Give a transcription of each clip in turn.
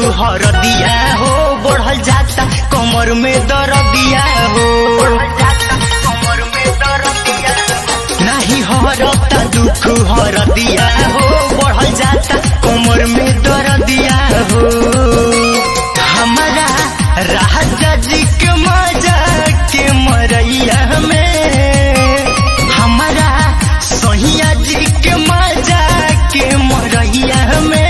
हरदिया हो बढ़ल जाता कमर में दर्दिया हो नाही हरता दुख हरदिया हो बढ़ल जाता कमर में दर्दिया हो हमारा राजा जी के मजा के मरैया में हमारा सहिया जी के मजा के मरैया में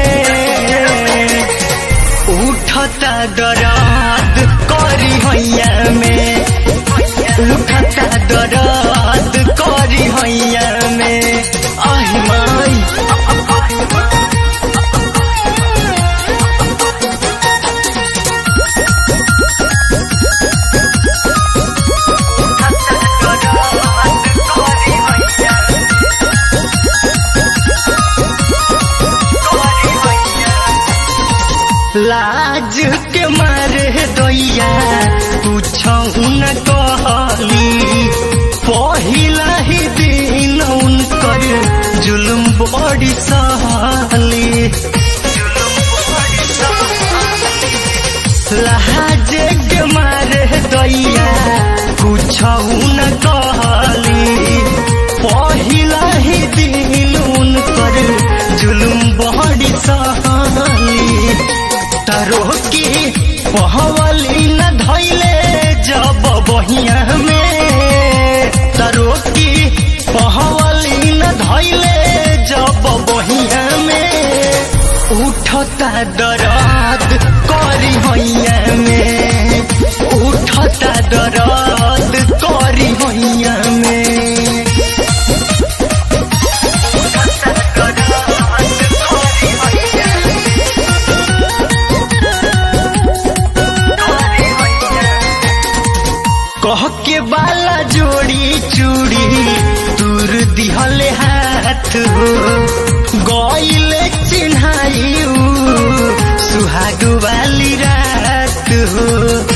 उठता दराद करी हैया में उठता दराद करी हैया में आही माई लाज के मारे दैया पूछऊ न कहली पहिला ही दिन उनकर जुलुम बड़ी सहली लाज के मारे दैया पूछऊ न कहली पहिला ही दिन उनकर जुलुम बड़ी सहली तरो की पहवली न धैले जब बहिया में तरो की पहवली न धैले जब बहिया में उठता दराद करी हैया में उठता दराद करी हैया में कह के बाला जोड़ी चूड़ी दूर दिहले हाथ हो गईले चिन्हाई सुहाग वाली रात हो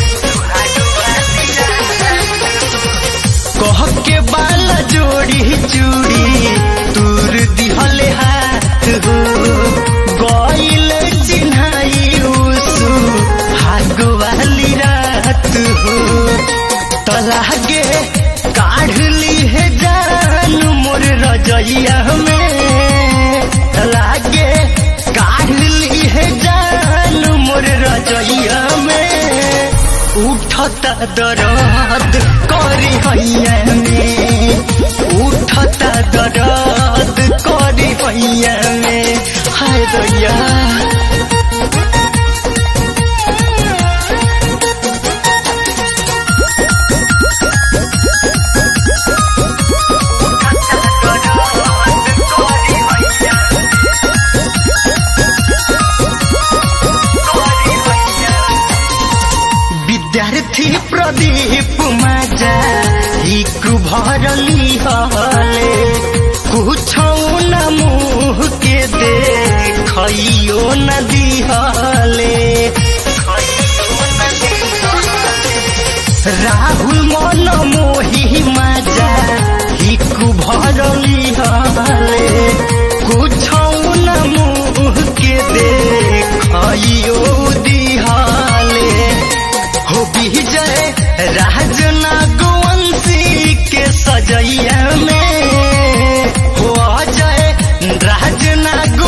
कह के बाला जोड़ी चूड़ी दूर दिहले हाथ हो गईले चिन्हाई सुहाग वाली रात हो तलागे काढ़ ली है जान मोर रजैया में तलागे काढ़ ली है जान मोर रजैया में उठता दर्द करी हैया में उठता दर्द करी हैया में हाय दैया विद्यार्थी प्रदीप माजा हिक भरली हले कुछौ न मुह के दे खइयो न दिहले राहुल मन मोही माजा हिक भरली हले कुछौ न मुह के दे खइयो दिहले हो विजय राज नागवंशी के सजैया में हो अजय राज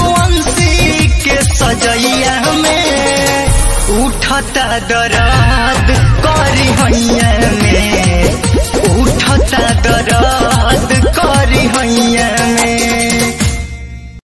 नागवंशी के सजैया में उठता दराद